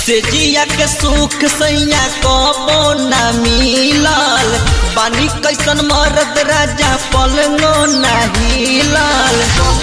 से जिया के सुख सैया कबो न मिलल बानी कैसन मरद राजा पलंगो न हिलल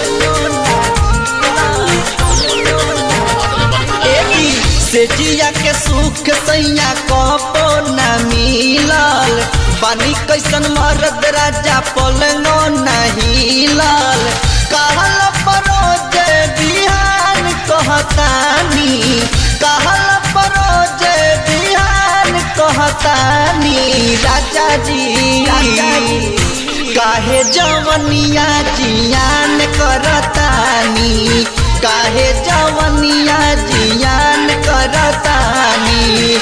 एही से जिया के सुख सैया कबो न मिलल बानी कैसन मरद राजा पलंगो न हिलल कहल परोज बिहान कहतानी कहल परोज बिहान कहतानी राजा जी काहे जवनिया जियान करतानी काहे जवनिया जियान करतानी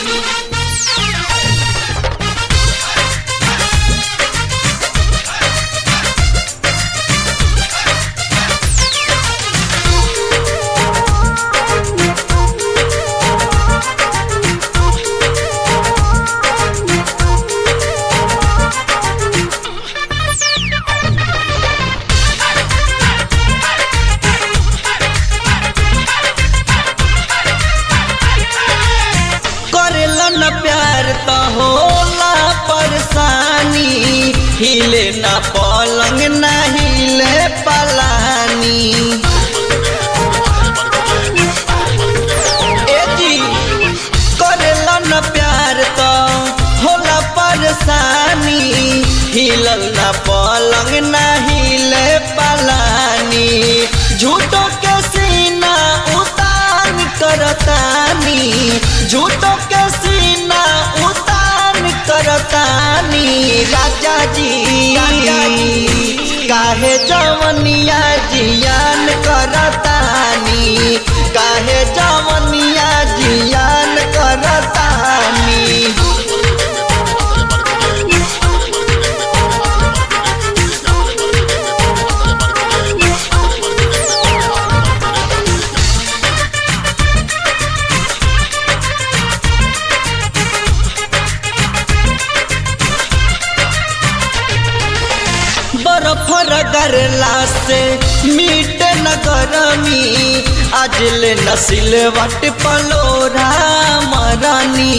करेला न प्यार त होला परेशानी हिले न पलंग न हिले पलानी ए जी करेला न प्यार त होला परेशानी हिलल न पलंग न हिले पलानी झूठो के सीना उतान करतानी झूठो के सीना उतान करतानी राजा जी काहे जवनिया जियान करतानी काहे जवनिया जियान करतानी बर्फ रगड़ला से मीट न गरमी आज ले नसिल वट पलोरा मरानी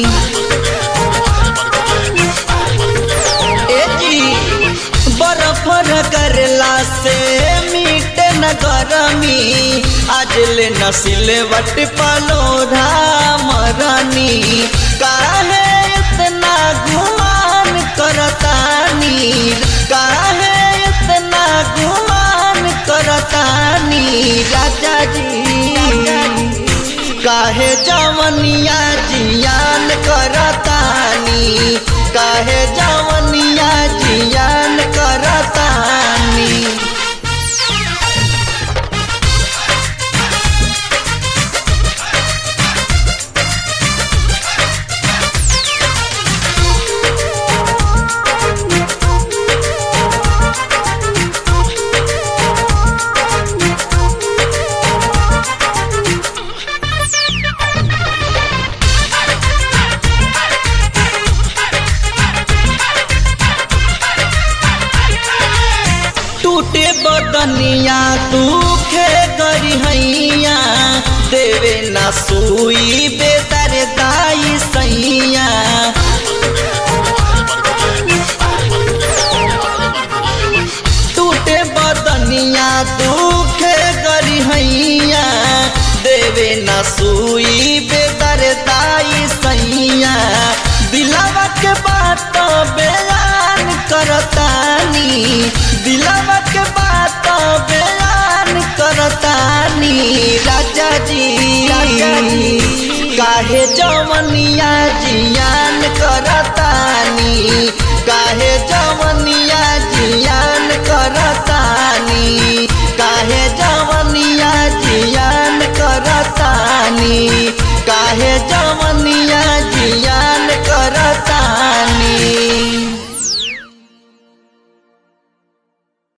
ए जी बर्फ रगड़ला से मीट न गरमी आज ले नसिल वट पलोरा मरानी काहे इतना गुमान करतानी काहे इतना गुमान करतानी राजा जी काहे जवनिया जियान करतानी काहे जवनिया जियान करतानी टूटे बदनिया दुखे गरिहैया देवे ना सुई बेदर दाई सैया टूटे बदनिया दुखे गरिहैया देवे ना सुई बेदर दाई सैया दिलावा के बात बयान करतानी दिलावा के बात बयान करतानी राजा जी काहे जवनिया जियान करतानी काहे जवनिया